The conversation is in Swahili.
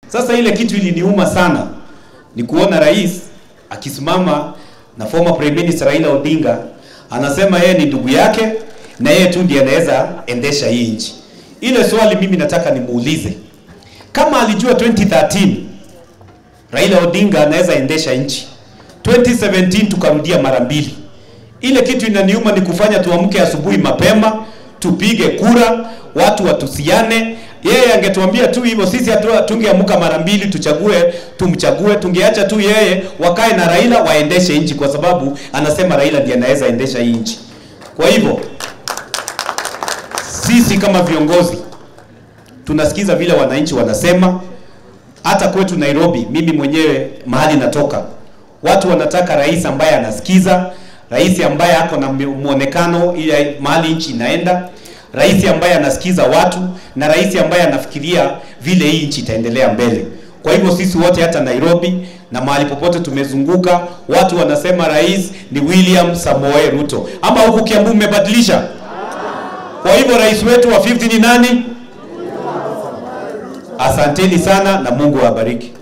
Sasa ile kitu iliniuma sana ni kuona rais akisimama na former prime minister Raila Odinga anasema yeye ni ndugu yake na yeye tu ndiye anaweza endesha hii nchi. Ile swali mimi nataka nimuulize, kama alijua 2013 Raila Odinga anaweza endesha nchi, 2017 tukarudia mara mbili. Ile kitu inaniuma ni kufanya tuamke asubuhi mapema tupige kura, watu watusiane. Yeye angetuambia tu hivyo, sisi hatu- tungeamka mara mbili tuchague, tumchague. Tungeacha tu yeye wakae na Raila waendeshe nchi, kwa sababu anasema Raila ndiye anaweza endesha hii nchi. Kwa hivyo sisi kama viongozi tunasikiza vile wananchi wanasema. Hata kwetu Nairobi, mimi mwenyewe mahali natoka, watu wanataka rais ambaye anasikiza, rais ambaye ako na muonekano ile mahali nchi inaenda, rais ambaye anasikiza watu na rais ambaye anafikiria vile hii nchi itaendelea mbele. Kwa hivyo sisi wote hata Nairobi na mahali popote tumezunguka, watu wanasema rais ni William Samoei Ruto. Ama huku Kiambu mmebadilisha? Kwa hivyo rais wetu wa 50 ni nani? Asanteni sana na Mungu awabariki.